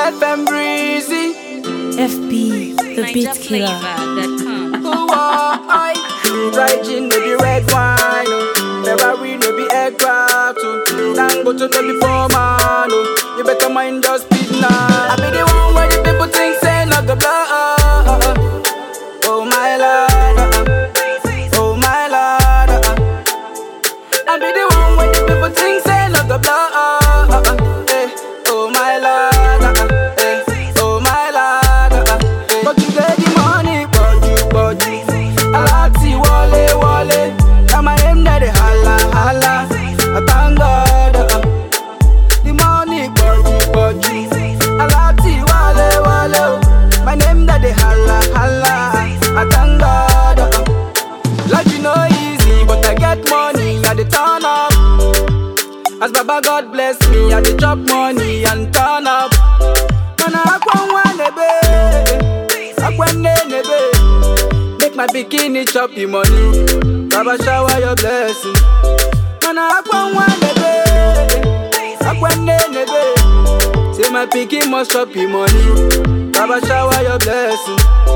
FM Breezy. FB, the beat killer. NigerFlavor.com. Who are I? Dry gin, no be red wine. oh. Ferrari, no be aircraft. oh. Dangote, no be poor man. oh. You better mind your speed now. I be the one where the people think say not the blood. Oh my lord. uh-uh. Oh my lord. uh-uh. I be the one where the people think say not the blood. Eh. Oh my lord. uh-uh. Eh. Oh my lord. uh-uh. But you get the money, body, body. Alati wale wale. Now my name that they holla holla. I thank God. uh-uh. The money, body, body. Alati wale wale. oh. My name that they holla holla. I thank God. uh-uh. Life you know easy, but I get money, I dey turn up. As Baba God bless me, I dey chop money and turn up. Mana akwa nebe, akwa nebe. Make my bikini chop the money. Baba shower your blessing. Mana akwa nebe, akwa nebe. Say my pikin must chop the money. Baba shower your blessing.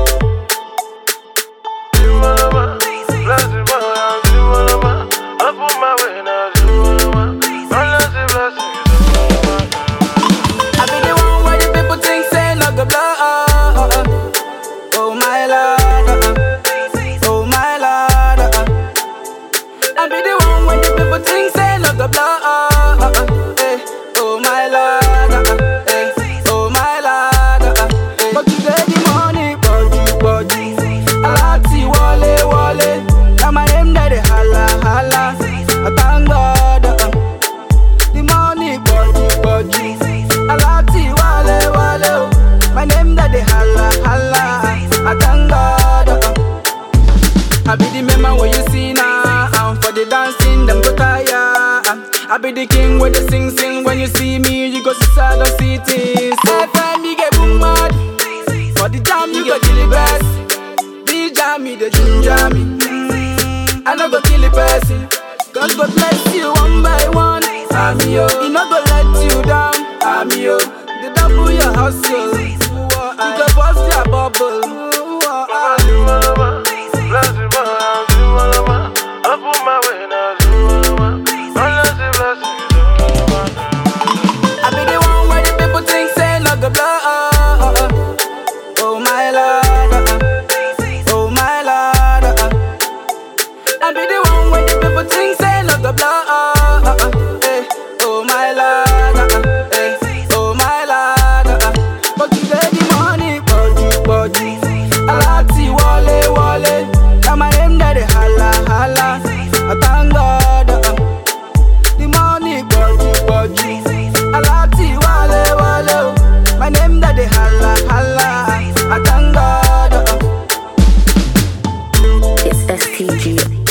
I be the one where the people think say not the blood. Oh my lord, uh-uh. oh my lord. uh-uh. I be the one where the people think say not the blood. Eh, Oh my lord, uh-uh. Eh, oh my lord. uh-uh. But you get the money, body, body. Alati wale wale. Now my name that they holla holla. I thank God. uh-uh. The money, body, body. Alati wale wale. oh. My name that they holla holla. I thank God. uh-uh. I be the man where you see now. And for the dancing, them go tire. I be the king where they sing sing. When you see me, you go see sad and see things. FM, you get boom mad. For the jam, you go kill the best. The jam, me the ginger me. Mm, I no go kill the person. God go bless you one by one. I'm yo, he no go let you down. I'm yo, the double your hustle. You go bust your bubble. I be the one where the people think say not the blood. Oh my lord, uh-uh. oh my lord. uh-uh. I be the one where the people think say not the blood. Eh, Oh my lord, uh-uh. Eh, oh my lord. uh-uh. But you get the money, body, body. Alati wale wale. Now my name that they holla holla. I thank God. uh-uh. The money, body, body. Alati wale wale. oh. My name that they holla holla. I thank God. uh-uh. It's STG.